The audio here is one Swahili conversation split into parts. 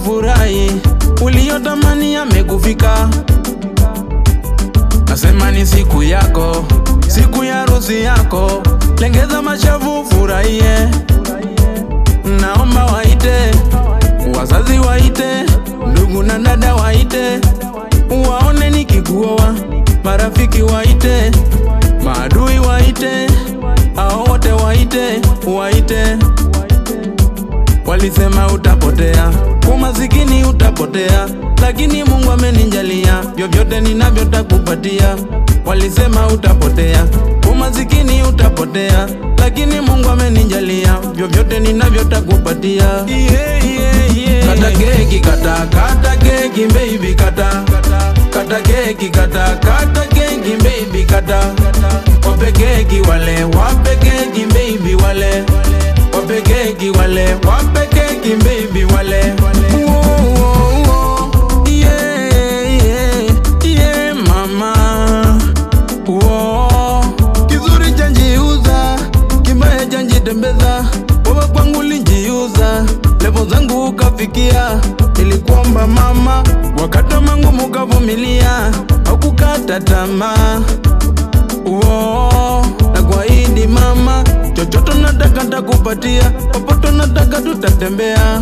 ufurahi, uliyotamani yamekufika. Nasema ni siku yako, siku ya harusi yako, lengeza mashavu furahie. Naomba waite wazazi, waite ndugu na dada, waite waone nikikuoa, marafiki waite, maadui waite, hao wote waite, waite. Walisema utapotea, umasikini utapotea, lakini Mungu amenijalia, vyovyote ninavyo takupatia. Walisema utapotea, umasikini utapotea, lakini Mungu amenijalia, vyovyote ninavyo takupatia. Yeah, yeah, yeah. Kata keki, kata, kata keki, baby, kata kata keki, kata kata keki, baby, kata wape keki wale, wape keki, baby, wale wape keki wale, wape keki baby wale. Wo, wo, wo. Yeah, yeah, yeah, mama. Wo. Kizuri chanjiuza, kibaya chanjitembeza, wewe kwangu linjiuza, levo zangu ukafikia, ilikuomba mama, wakati wa mangumu ukavumilia, haukukata tamaa Uo, na kuahidi mama, chochote nataka takupatia, popote nataka tutatembea.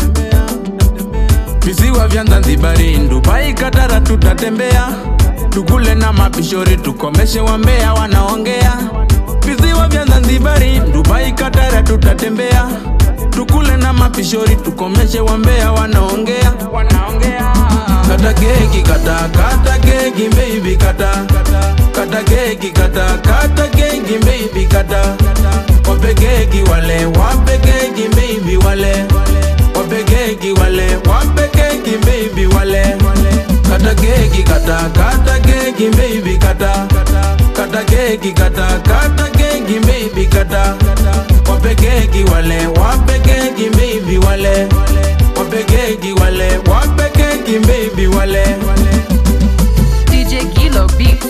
Visiwa vya Zanzibari, Dubai, Katara tutatembea, tukule na mapishori, tukomeshe wambea wanaongea. Visiwa vya Zanzibari, Dubai, Katara tutatembea, tukule na mapishori, tukomeshe wambea wanaongea, wanaongea. Kata keki, kata kata keki, baby, kata kata keki, kata kata keki, baby, kata wape keki wale, wape keki, baby, wale wape keki wale, wape keki, baby, wale kata keki, kata kata keki, baby, kata kata keki, kata kata keki, baby, kata wape keki wale, wape keki, baby, wale wape keki wale, wape keki, baby, wale DJ Kilo Beats.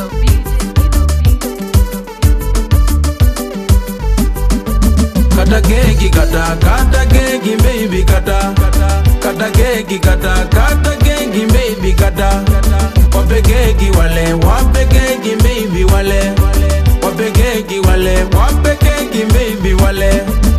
Kata keki, kata kata keki, baby, kata kata keki, kata kata keki, baby, kata wape keki wale, wape keki, baby, wale wape keki wale, wape keki, baby, wale